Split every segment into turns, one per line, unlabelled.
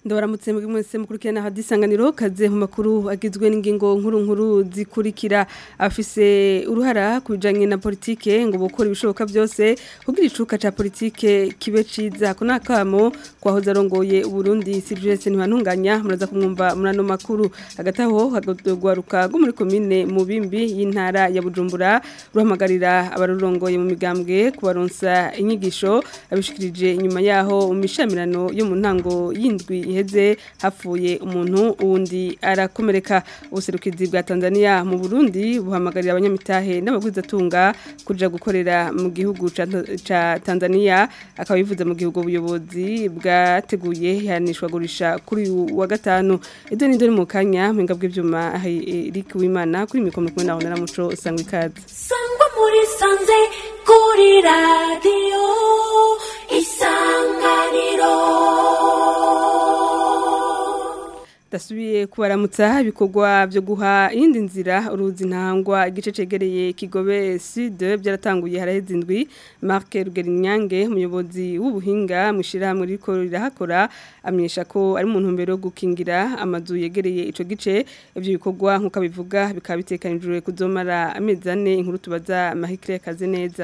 ndabaramutse mwese mukurikirana hadisanganiro kaze mu makuru agizwe n'ingingo nkuru nkuru zikurikira afise uruhara kubijanye na politike ngo bukora ibishoboka byose kugira icuka ca politike kibe ciza ko nakamo kwahoze arongoye Burundi Silvestre Ntibantunganya muraza kumwumva murano makuru hagati aho hagwaruka rwo muri komine mu bimbi y'intara ya Bujumbura ruhamagarira abarurongoye mu migambwe kubaronsa inyigisho abishikirije inyuma yaho mu mishamirano yo mu ntango y'indwi iheze hapfuye umuntu uwundi arakomereka ubuserukizi bwa Tanzania mu Burundi buhamagarira abanyamitahe n'abagwizatunga kuja gukorera mu gihugu ca Tanzania akaba bivuze mu gihugu ubuyobozi bwateguye yanishwa gurisha kuri wa gatanu edo ni dore mu kanya mpinga bw'ivyuma Eric Wimana kuri mikoro kumwe naho naramuco sangwa ikaze
sangwa muri sanze kuri radio isanganiro
dasubiye kubaramutsa ibikorwa byo guha iyindi nzira uruzi ntangwa igice cegereye kigobe sud byaratanguye haraheze indwi Marc Rugerinyange umuyobozi w'ubuhinga mwishirahamwe riko rirahakora amenyesha ko ari mu ntumbero yo gukingira amazu yegereye ico gice ivyo bikorwa nkuko bivuga bikaba bitekanijwe kuzomara amezi ane inkuru tubaza Mahikire kaze neza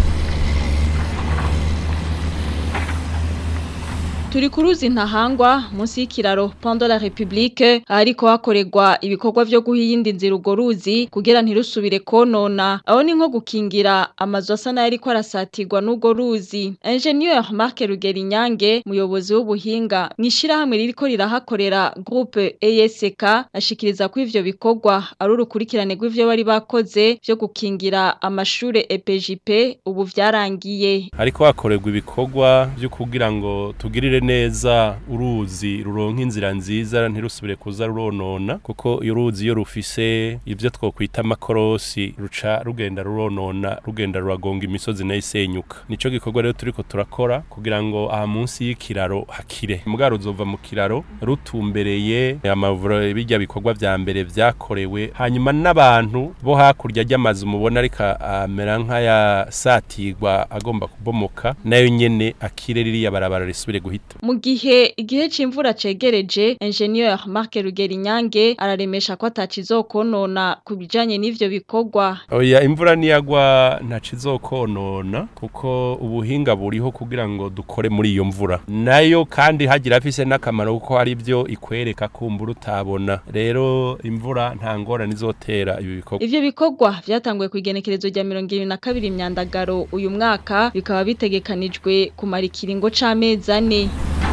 turi ku ruzi ntahangwa munsi y'ikiraro Pont la République ariko hakorerwa ibikorwa byo guhiyindi nzira ugo ruzi kugira ntirusubire konona aho ni nko gukingira amazu asa nayo ariko arasatirwa n'ugo ruzi Ingenieur Marc Rugerinyange muyobozi w'ubuhinga mwishira hamwe ririko rirahakorera groupe ESK ashikiriza ko ivyo bikorwa ari urukurikirane rw'ivyo bari bakoze byo gukingira amashure EPJP ubu vyarangiye
ariko hakorerwa ibikorwa byo kugira ngo tugirire neza uruzi ruronka inzira nziza ntirusubire kuza ruronona kuko iyo uruzi iyo rufise ibyo twokwita amakorosi ruca rugenda ruronona rugenda ruragonga imisozi nayo isenyuka nico gikorwa rero turiko turakora kugira ngo aha munsi y'ikiraro hakire mugabo ruzova mu kiraro rutumbereye amavuro bijya bikorwa vya mbere vyakorewe hanyuma n'abantu bo hakurya ry'amazu mubona ariko amera nk'ayasatirwa agomba kubomoka nayo nyene akire ririya barabara risubire guhita
mu gihe igihe c'imvura cegereje ingenieur Marc Rugerinyange araremesha ko atacizokonona ku bijanye n'ivyo bikorwa
oya imvura niyagwa ntacizokonona kuko ubuhinga buriho kugira ngo dukore muri iyo mvura nayo kandi hagira afise n'akamaro kuko hari ibyo ikwereka kumbura utabona rero imvura nta ngorane izotera ibi bikorwa
ivyo bikorwa vyatanguye ku igenekerezo rya mirongo ibiri na kabiri myandagaro uyu mwaka bikaba bitegekanijwe kumara ikiringo c'amezi ane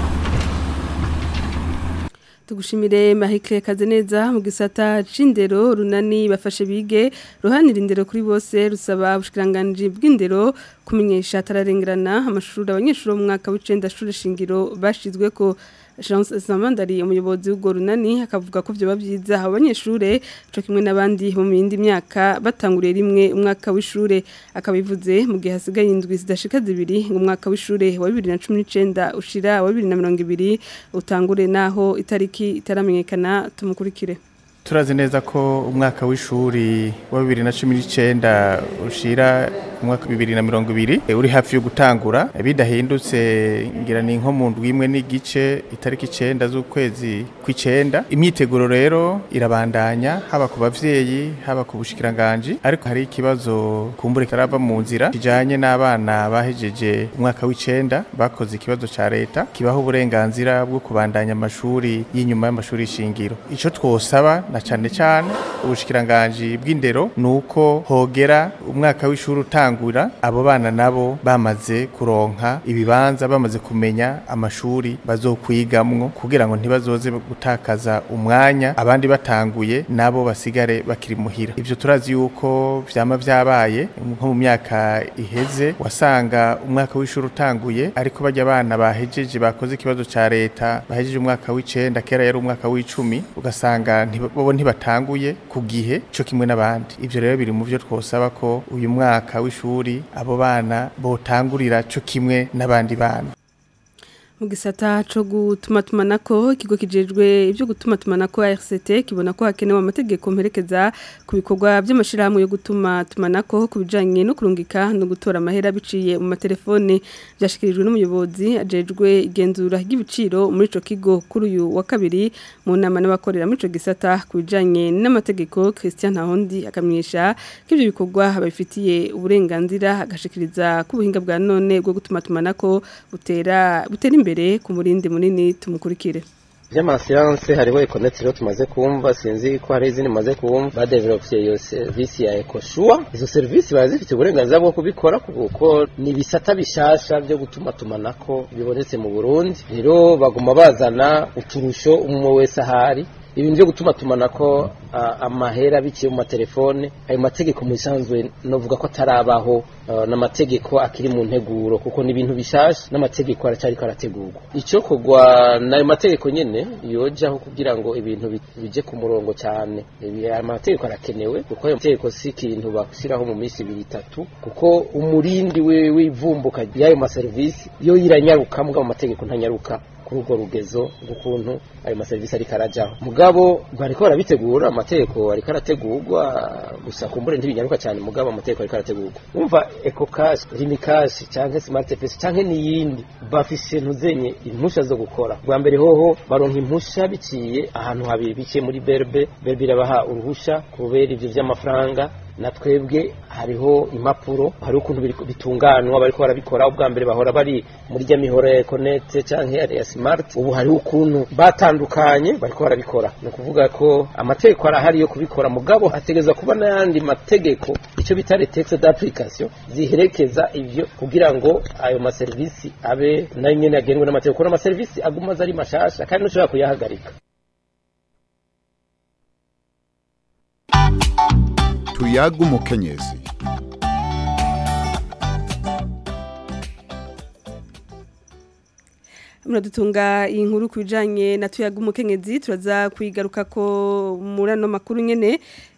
tugushimire mahike kaze neza mu gisata c'indero runani bafashe bige ruhanira indero kuri bose rusaba ubushikiranganje bw'indero kumenyesha atararengerana amashuri abanyeshuri mu mwaka w'icenda shuri shingiro bashizwe ko Chance Samandari umuyobozi w'ugo runani akavuga ko byo babyiza abanyeshure cyo kimwe nabandi bo mu yindi myaka batanguriye rimwe umwaka w'ishure akabivuze mu gihe hasigaye indwi zidashika zibiri ngo umwaka w'ishure wa 2019 ushira wa 2020 utangure naho itariki itaramenyekana tumukurikire
turazi neza ko umwaka w'ishuri wa bibiri na cumi n'icyenda ushira umwaka bibiri na mirongo ibiri uri hafi yo gutangura bidahindutse ngira ni nko mu ndwi imwe n'igice itariki icyenda z'ukwezi kw'icyenda imyiteguro rero irabandanya haba ku bavyeyi haba ku bushikiranganji ariko hari ikibazo kumbure karava mu nzira kijanye n'abana bahejeje umwaka w'icenda bakoze ikibazo ca leta kibaho uburenganzira bwo kubandanya amashuri y'inyuma y'amashuri shingiro ico twosaba na cane cane ubushikiranganji bw'indero nuko hogera umwaka w'ishuri utangura abo bana nabo bamaze kuronka ibibanza bamaze kumenya amashuri bazokwigamwo kugira ngo ntibazoze gutakaza umwanya abandi batanguye nabo basigare bakiri muhira ivyo turazi yuko vyama vyabaye nko mu myaka iheze wasanga umwaka w'ishuri utanguye ariko bajya abana bahejeje bakoze ikibazo ca leta bahejeje umwaka w'icenda kera yari umwaka w'icumi ugasanga bo ntibatanguye ku gihe cyo kimwe n'abandi ivyo rero biri mu byo twosaba ko uyu mwaka w'ishuri abo bana botangurira cyo kimwe n'abandi bana
mu gisata cyo gutuma tumanako ikigo kijejwe ibyo gutuma tumanako RCT kibona ko hakenewe amategeko mperekeza ku bikorwa by'amashirahamwe yo gutuma tumanako ku bijanye no kurungika no gutora amahera biciye mu matelefone byashikirijwe n'umuyobozi ajejwe igenzura ry'ibiciro muri ico kigo kuri uyu wa kabiri mu nama n'abakorera muri ico gisata ku bijanye n'amategeko Christian Ntahondi akamyesha ko ivyo bikorwa babifitiye uburenganzira agashikiriza ku buhinga bwa none bwo gutuma tumanako butera butera imbere ku murindi munini tumukurikire
by'amasiyanse hariho ekoneti rero tumaze kumva sinzi ko hari izindi maze kumva badevelopiye iyo serivisi ya ekoshuwa izo serivisi barazifite uburenganzira bwo kubikora kuko ni ibisata bishasha byo gutuma tumanako bibonetse mu burundi rero baguma bazana uturusho umwe wese ahari ibintu byo gutuma tumanako amahera biciye mu matelefone ayo mategeko mu bisanzwe novuga ko atarabaho n'amategeko akiri mu nteguro kuko ni ibintu bishasha n'amategeko aracyariko arategurwa icyo kugwa n'ayo mategeko nyene yojaho kugira ngo ibintu bije ku murongo cyane ayo mategeko arakenewe kuko ayo mategeko si ikintu bashyiraho mu minsi ibiri itatu kuko umurindi w'ivumbuka y'ayo maserivisi yo yiranyaruka mugabo amategeko ntanyaruka kuri urwo rugezo rw'ukuntu ayo maserivisi ariko arajyaho mugabo bariko barabitegura amategeko ariko arategurwa gusa kumbure ntibinyaruka cyane mugabo amategeko ariko arategurwa wumva eco cash rimi cash canke smart pesa canke n'iyindi bafise ntuzenye impusha zo gukora bwa mbere hoho baronka impusha biciye ahantu habiri biciye muri berbe berbe irabaha uruhusha kubera ivyo vy'amafaranga na twebwe hariho impapuro hari ukuntu bitunganwa bariko barabikora ubwa mbere bahora bari muri rya mihoro ya ekonete canke ya smart ubu hariho ukuntu batandukanye bariko barabikora ni ukuvuga ko amategeko arahari yo kubikora mugabo hategereza kuba n'ayandi mategeko icyo bita retexe d'application ziherekeza ivyo kugira ngo ayo maserivisi abe nayo nyene agenwe n'amategeko kuko n'amaserivisi aguma aza ari mashasha kandi ntushobora kuyahagarika
tuyaga umukenyezi
muradutunga iyi nkuru ku bijyanye na tuyaga umukenyezi turaza kwigaruka ko muri ano makuru nyine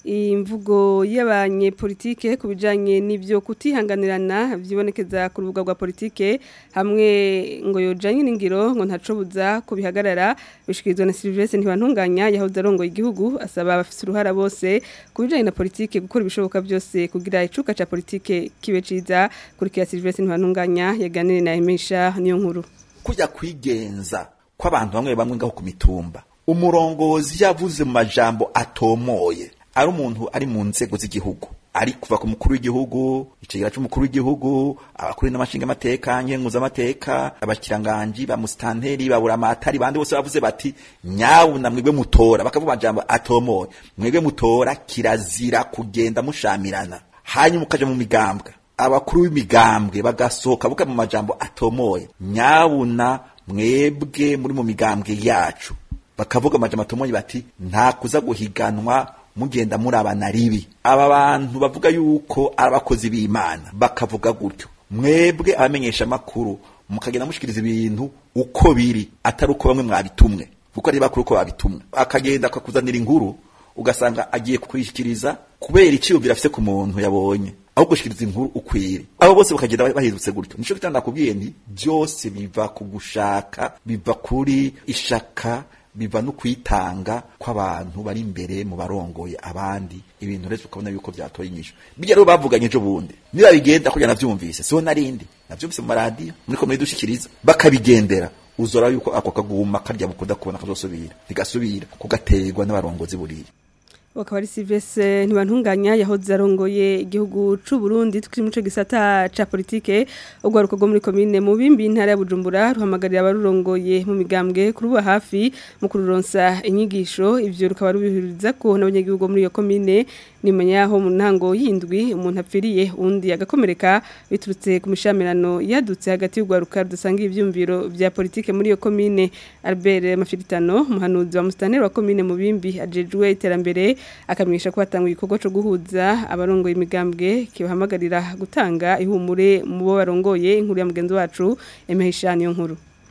imvugo y'abanyepolitike ku bijyanye n'ibyo kutihanganirana byibonekeza ku rubuga rwa politike hamwe ngo yojanye n'ingiro ngo ntacobuza ko bihagarara bishikirizwa na Silvestre ntibantunganya yahoze arongoye igihugu asaba abafite uruhara bose ku bijyanye na politike gukora ibishoboka byose kugira icuka ca politike kibe ciza kurikira Silvestre ntibantunganya yaganire na Emesha niyo nkuru
kujya kwigenza kw'abantu bamwe bamwe ngaho ku mitumba umurongozi yavuze mu majambo atomoye ari umuntu ari mu nzego z'igihugu ari kuva ku mukuru w'igihugu icegera c'umukuru w'igihugu abakuru n'amashinga amateka nkenguza amateka abakiranganji ba musitanteri babura amatari bandi bose bavuze bati nyabuna mwebwe mutora bakavuga amajambo atomoye mwebwe mutora kirazira kugenda mushamirana hanyuma ukaja mu migambwe abakuru b'imigambwe bagasohoka buka mu majambo atomoye nyabuna mwebwe muri mu migambwe yacu bakavuga amajambo atomoye bati nta kuza guhiganwa mugenda murabana ribi aba bantu bavuga yuko ari abakozi b'imana bakavuga gutyo mwebwe abamenyesha amakuru mukagenda mushikiriza ibintu uko biri atari uko bamwe mwabitumwe kuko ari bakuru uko babitumwe akagenda akakuzanira inkuru ugasanga agiye kukwishyikiriza kubera iciyumviro afise ku muntu yabonye aho gushikiriza inkuru ukwire abo bose bakagenda bahindutse gutyo nico kitanda nakubwiye nti byose biva ku gushaka biva kuri ishaka biva no kwitanga kw'abantu bari imbere mu barongoye abandi ibintu rero ukabona yuko byatoye inyisho bijya rero bavuganye ejo bundi niba bigenda kugira navyumvise siho narindi navyumvise mu maradiyo muriko muridushikiriza bakabigendera uzora yuko ako kaguma karya mukunda kubona kazosubira ntigasubira kugaterwa n'abarongozi buriya
wakaba ari Silvestre ntibantunganya yahoze arongoye igihugu c'u Burundi tukiri muco gisata ca politike ugwaruko rwo muri commune mu bimbi intara ya Bujumbura ruhamagarira abarurongoye mu migambwe kuruba hafi mu kururonsa inyigisho ivyo rukaba rubihuriza ko n'abanyagihugu muri iyo commune nimenya yaho mu ntango yindwi umuntu apfiriye undi agakomereka biturutse ku mishamirano yadutse hagati y'ugwaruka dusanga ivyumviro vya politike muri iyo commune Albert Mafiritano muhanuzi wa mustaneri wa commune mu bimbi ajejwe iterambere akamenyesha ko batanga igikorwa cyo guhuza abarongoye imigambwe kibahamagarira gutanga ihumure mu bo barongoye inkuru ya mugenzi wacu emehishani yo nkuru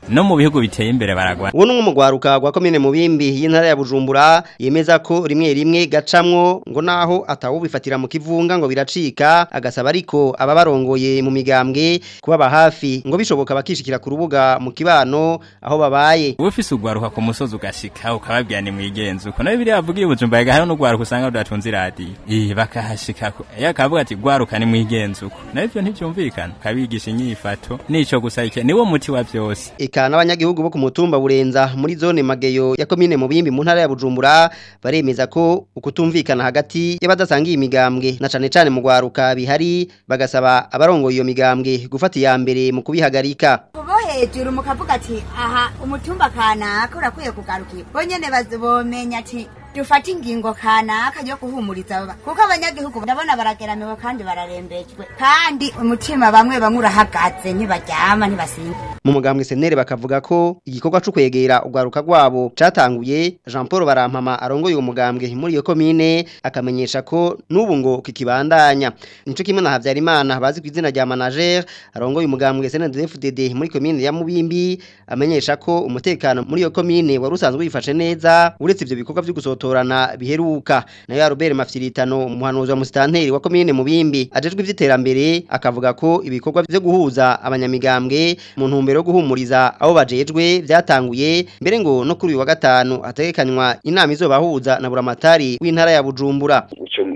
no mu bihugu biteye imbere baragwana
uwo ni umwe mu rwaruka rwa komine mubimbi y'intara ya bujumbura yemeza ko rimwe rimwe gacamwo ngo naho atawubifatira mu kivunga ngo biracika agasaba ariko aba barongoye mu migambwe kubaba hafi ngo bishoboka bakishikira ku rubuga mu kibano aho babaye
uba ufise ugwaruka ku musozi ugashika ukababwira ni mwigenzi uko nayo biriya bavuga ibujumba hariho n'ugwaruka usanga rudatunze iradiyo iyi bakahashika iyo akavuga ati gwaruka ni mwigenzi uko nayo ivyo ntivyumvikana ukabigisha inyifato nico gusa ike niwo muti wa vyose
eka n'abanyagihugu bo ku mutumba burenza muri zone mageyo ya komine mubimbi mu ntara ya bujumbura baremeza ko ukutumvikana hagati y'abadasangiye imigambwe na cane cane mu gwaruka bihari bagasaba abarongoye iyo migambwe gufata iya mbere mu kubihagarika
bo hejuru mukavuga ati aha umutumba kanaka urakwiye kugarukirwa bo nyene bazobomenya ati dufate ingingo kanaka yo guhumuriza aba kuko abanyagihugu ndabona barageramiwe kandi bararembejwe kandi umutima bamwe bamwe urahagaze ntibaryama ntibasinda
mu mugambwe senere bakavuga ko igikorwa cyo kwegera ugwaruka rwabo catanguye Jean Paul Barampama arongoye uwo mugambwe muri iyo komine akamenyesha ko n'ubu ngo kikibandanya nico kimwe na Havyarimana bazi ku izina rya manager arongoye umugambwe CNDD-FDD muri komine ya Mubimbi amenyesha ko umutekano muri iyo komine wari usanzwe wifashe neza uretse ivyo bikorwa vyo gusotorana biheruka nayo ya Robert Mafyiritano umuhanuzi wa musitanteri wa komine Mubimbi ajejwe ivy'iterambere akavuga ko ibikorwa vyo guhuza abanyamigambwe mu ntumbero yo guhumuriza abo bajejwe vyatanguye mbere ngo no kuri uyu wa gatanu hategekanywa inama izobahuza na buramatari w'intara ya Bujumbura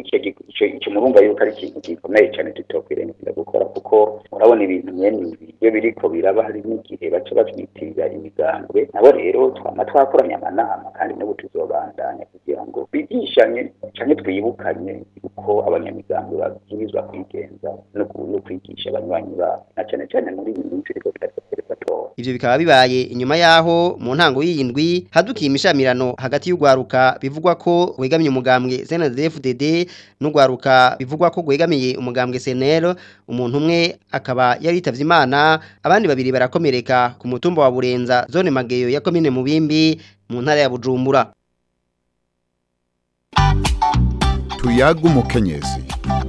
icyo murumva yuko ari ikintu gikomeye cyane tutokwirengagiza gukora kuko murabona ibintu nyene ibi iyo biriko biraba hari n'igihe baca batwitirira imigambwe nabo rero twama twakoranye amanama kandi n'ubu tuzobandanya kugira ngo bigishanye canke twibukanye uko abanyamigambwe babwirizwa kwigenza no kwigisha abanywanyi babo na cane cane muri iyi minsi iriko biratora
ivyo bikaba bibaye inyuma yaho mu ntango y'indwi hadukiye imishamirano hagati y'ugwaruka bivugwa ko wegamiye umugambwe CNDD-FDD n'ugwaruka bivugwa ko gwegamiye umugambwe CNL umuntu umwe akaba yaritavye Imana abandi babiri barakomereka ku mutumba wa Burenza zone Mageyo ya komine Mubimbi mu ntara ya Bujumbura
tuyaga umukenyezi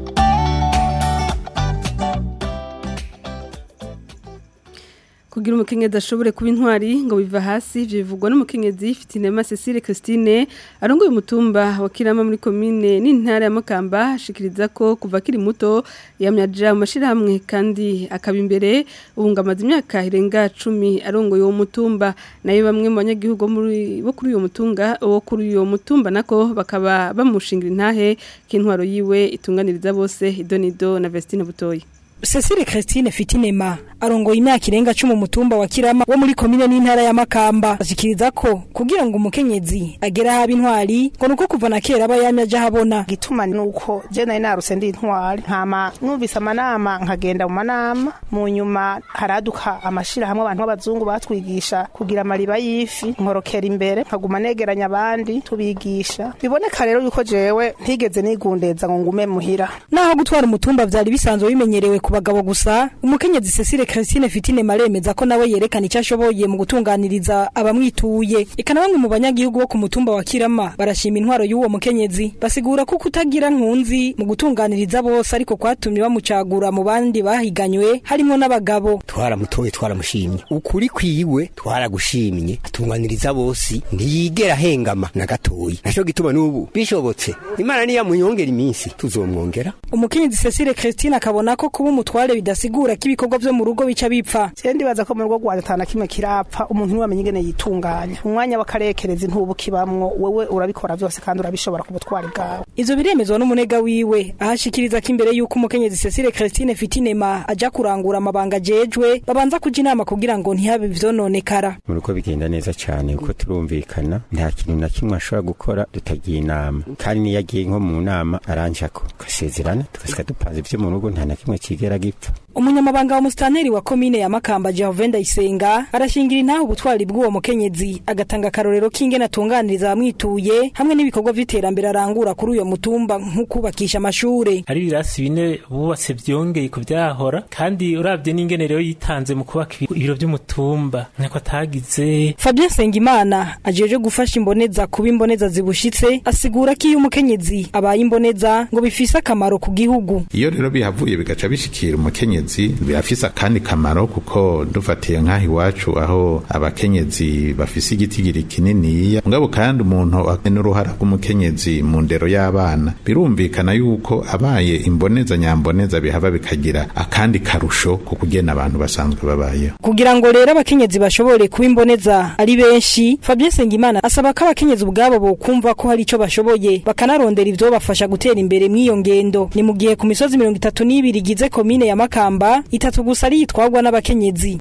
kugira umukenyezi ashobore kuba intwari ngo biva hasi ivyo bivugwa n'umukenyezi Fitinema Cecile Christine arongoye umutumba wa Kirama muri commune n'intara ya Makamba ashikiriza ko kuva kiri muto yamyaja mu mashirahamwe kandi akaba imbere ubunga amaze imyaka irenga 10 arongoye uwo mutumba nayo bamwe mu banyagihugu muri bo kuri uyo mutunga wo kuri uyo mutumba nako bakaba bamushingira intahe k'intwaro yiwe itunganiriza bose idonido na Vestine Butoyi
Cecile Christine Fitinema arongoye imyaka irenga 10 mutumba wa Kirama wo muri komine n'intara ya Makamba ashikiriza ko kugira ngo umukenyezi agera haba intwari ngo nuko kuva na kera bayamya aja habona
gituma nuko je nari naruse ndi intwari nkama numvise amanama nkagenda mu manama mu nyuma haraduka amashira hamwe abantu b'abazungu batwigisha kugira amariba y'ifi nkorokera imbere nkaguma negeranya abandi tubigisha biboneka rero yuko jewe ntigeze nigundeza ngo ngume muhira
naho gutwara umutumba vyari bisanzwe bimenyerewe ku bagabo gusa umukenyezi Cecile Christine Fitine maremeza ko nawe yerekana icyo ashoboye mu gutunganiriza abamwituye ikana bamwe mu banyagihugu bo ku mutumba wa Kirama barashima intwaro y'uwo mukenyezi basigura ko kutagira nkunzi mu gutunganiriza bose ariko kwatumye bamucagura mu bandi bahiganywe harimo n'abagabo
twaramutoye twaramushimye ukuri kwiwe twaragushimye atunganiriza bose ntiyigera hengama na gatoyi naco gituma n'ubu bishobotse imana niya muyongera iminsi tuzomwongera
umukenyezi Cecile Christine akabona ko kuba umutware bidasigura ko ibikorwa vyo mu rugo bica bipfa
je ndibaza ko mu rugo rwanje atana kimwe kirapfa umuntu niwamenye ingene yitunganya umwanya w'akarekereza intubu kibamwo wewe urabikora vyose kandi urabishobora ku butwari bwawe
ivyo biremezwa n'umunega wiwe ahashikiriza ko imbere y'uko umukenyezi Cecile Christine Fitinema aja kurangura amabanga ajejwe babanza kuja inama kugira ngo ntihabe ivyononekara
mu rugo bigenda neza cyane kuko turumvikana nta kintu na kimwe ashobora gukora tutagiye inama kandi niyo agiye nko mu nama aranjako tugasezerana tugasika dupanze ivyo mu rugo nta na kimwe kigera gipfa
umunyamabanga wa musitanteri wa komine ya Makamba Jehovah Ndayisenga arashingira intaho ubutwari bw'uwo mukenyezi agatanga akarorero k'ingene atunganiriza abamwituye hamwe n'ibikorwa vy'iterambere arangura kuri uyo mutumba nko kubakisha amashure
hari ibirasi bine bubatse vyongeye ku vyahora kandi uravye n'ingene rero yitanze mu kubaka ibiro vy'umutumba ntako atagize
Fabien Sengimana ajeje gufasha imboneza kuba imboneza zibushitse asigura ko iyo umukenyezi abaye imboneza ngo bifise akamaro ku gihugu
iyo rero bihavuye bigaca bishikira gushigikira umukenyezi birafise akandi kamaro kuko dufatiye nk'aho iwacu aho abakenyezi bafise igitigiri kininiya mugabo kandi umuntu n'uruhara rw'umukenyezi mu ndero y'abana birumvikana yuko abaye imboneza nyamboneza bihava bikagira akandi karusho ku kugena abantu basanzwe babayeho
kugira ngo rero abakenyezi bashobore kuba imboneza ari benshi Fabien Sengimana asaba ko abakenyezi ubwabo bokumva ko hari ico bashoboye bakanarondera ivyo bafasha gutera imbere mw'iyo ngendo ni mu gihe ku misozi mirongo itatu n'ibiri igize komine ya Makamba itatu gusa ari yitwagwa n'abakenyezi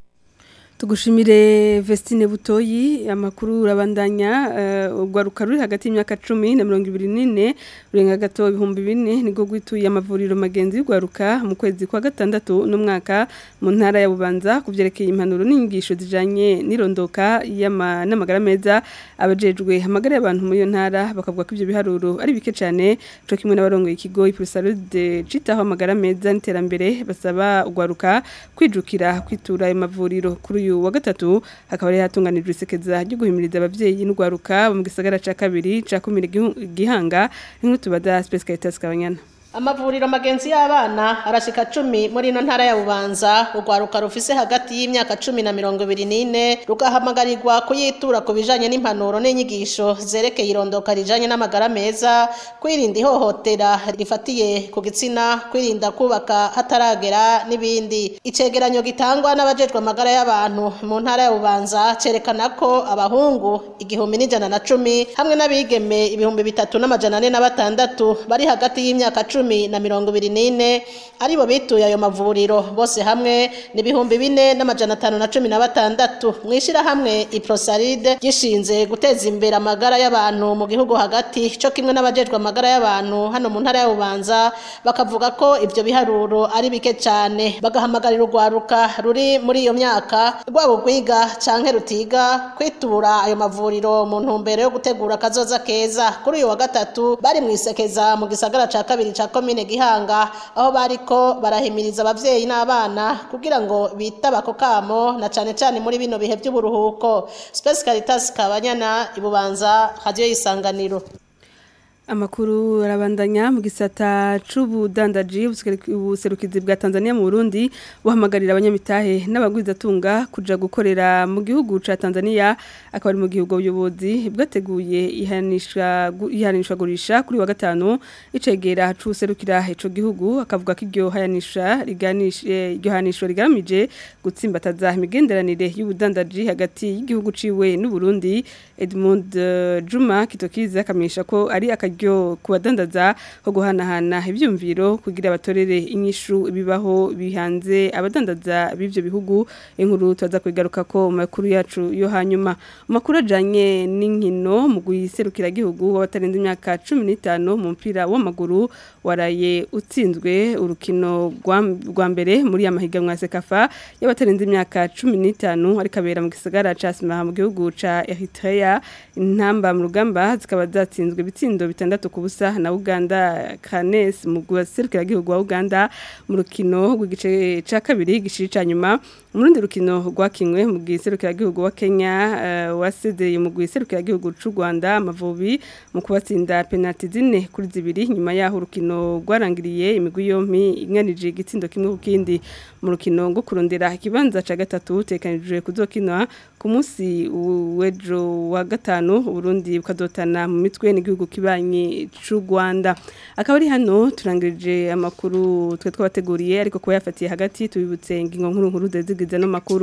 tugushimire Vestine Butoyi amakuru urabandanya uh, ugwaruka ruri hagati y'imyaka 10 na 24 urenga gato ibihumbi bine nigo gwituye amavuriro magenzi y'ugwaruka mu kwezi kwa gatandatu no mwaka mu ntara ya Bubanza kuvyerekeye impanuro n'inyigisho zijanye nirondoka y'ama n'amagara meza abajejwe amagara y'abantu muri yo ntara bakavuga ko ivyo biharuro ari bike cyane cyo kimwe n'abarongoye ikigo Iprusaro de citaho amagara meza n'iterambere basaba ugwaruka kwijukira kwitura ayo mavuriro kuri uyu wa gatatu hakaba ari hatunganijwe isekeza ryo guhimiriza abavyeyi n'ugwaruka mu gisagara ca kabiri ca kumira gihanga nk'uko tubaza Space Caritas Kabanyana
amavuriro magenzi y'abana arashika cumi muri ino ntara ya bubanza urwaruka rufise hagati y'imyaka cumi na mirongo ibiri n'ine rugahamagarirwa kuyitura ku bijanye n'impanuro n'inyigisho zerekeye irondoka rijanye n'amagara meza kwirinda ihohotera rifatiye ku gitsina kwirinda kubaka hataragera n'ibindi icegeranyo gitangwa n'abajejwe amagara y'abantu mu ntara ya bubanza cerekana ko abahungu igihumbi n'ijana na cumi hamwe n'abigeme ibihumbi bitatu n'amajana ane na batandatu bari hagati y'imyaka cumi cumi na mirongo ibiri n'ine aribo bituye ayo mavuriro bose hamwe ni ibihumbi bine n'amajana atanu na cumi na batandatu mu ishyirahamwe iprosaride gishinze guteza imbere amagara y'abantu mu gihugu hagati cyo kimwe n'abajejwe amagara y'abantu hano mu ntara y'ububanza bakavuga ko ibyo biharuro ari bike cyane bagahamagarira urwaruka ruri muri iyo myaka rwabo rwiga canke rutiga kwitura ayo mavuriro mu ntumbero yo gutegura akazoza keza kuri uyu wa gatatu bari mu isekeza mu gisagara ca kabiri ca komine gihanga aho bariko barahimiriza abavyeyi n'abana kugira ngo bitaba ako kamo na cane cane muri bino bihe by'uburuhuko Space Caritas Kabanyana ibubanza radio yisanganiro
Amakuru arabandanya mu gisata c'ubudandaji ubuserukizi bwa Tanzania mu Burundi buhamagarira abanyamitahe n'abagwizatunga kuja gukorera mu gihugu ca Tanzania akaba ari mu gihugu ubuyobozi bwateguye ihanisha ihanishwa gurisha kuri wa gatanu icegera c'userukira ico gihugu akavuga ko iryo hayanisha riganishe iryo hanisho rigamije gutsimbataza imigenderanire y'ubudandaji hagati y'igihugu ciwe n'u Burundi Edmund uh, Juma Kitokiza akamisha ko ari aka ryo kubadandaza ho guhanahana ibyumviro kugira abatorere inyishu bibaho bihanze abadandaza b'ivyo bihugu inkuru tuza kwigaruka ko mu makuru yacu yo hanyuma makuru ajanye n'inkino mu guserukira gihugu wabatarenze imyaka 15 mu mpira w'amaguru waraye utsinzwe urukino rwa mbere muri amahiganwa ya Sekafa y'abatarenze imyaka 15 ari kabera mu gisagara ca Sima mu gihugu ca Eritrea intamba mu rugamba zikaba zatsinzwe bitsindo bitandatu ku busa na Uganda Kanes mu guserukira gihugu wa Uganda mu rukino rw'igice ca kabiri gishiri ca nyuma umurundi rukino rwakinwe mu giserukira gihugu wa Kenya uh, wasezeye mu giserukira gihugu c'u Rwanda amavubi mu kubatsinda penalty zine kuri zibiri nyuma yaho urukino rwarangiriye imigwi yompi inganije igitsindo kimwe ku kindi mu rukino ngo kurondera ikibanza ca gatatu tekanijwe kuzokinwa ku munsi w'ejo wa gatanu Burundi bukadotana mu mitwe n'igihugu kibanyi c'u Rwanda akaba ari hano turangirije amakuru twe twabateguriye ariko kuba yafatiye hagati tubibutse ingingo nkuru nkuru zezigize no makuru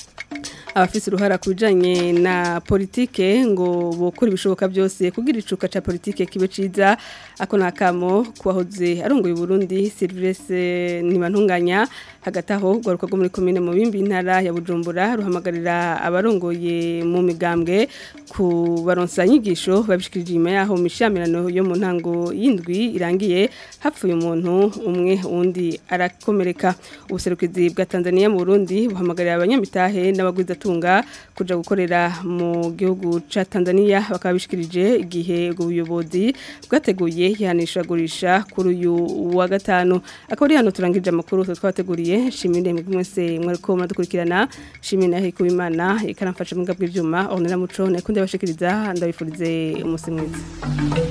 abafise uruhara kubijanye na politike ngo bokora ibishoboka byose kugira icuka ca politike kibe ciza ako nakamo kwahoze arongoye Burundi Sylvestre Nimantunganya hagati aho gwaruka rwo muri commune mu bimbi intara ya Bujumbura ruhamagarira abarongoye mu migambwe ku baronsa nyigisho babishikirije inyuma yaho mishamirano yo mu ntango y'indwi irangiye hapfuye umuntu umwe undi arakomereka ubuserukizi bwa Tanzania mu Burundi buhamagarira abanyamitahe n'abagwiza tunga kuja gukorera mu gihugu ca Tanzania bakabishikirije igihe ubuyobozi bwateguye yanishagurisha kuri uyu wa gatanu akaba hano turangije amakuru twateguriye shimire mwese mwariko muradukurikirana shimire nahe kubimana ikaramfasha mu bw'ibyuma onera muco nakunde bashikiriza ndabifurize umunsi mwiza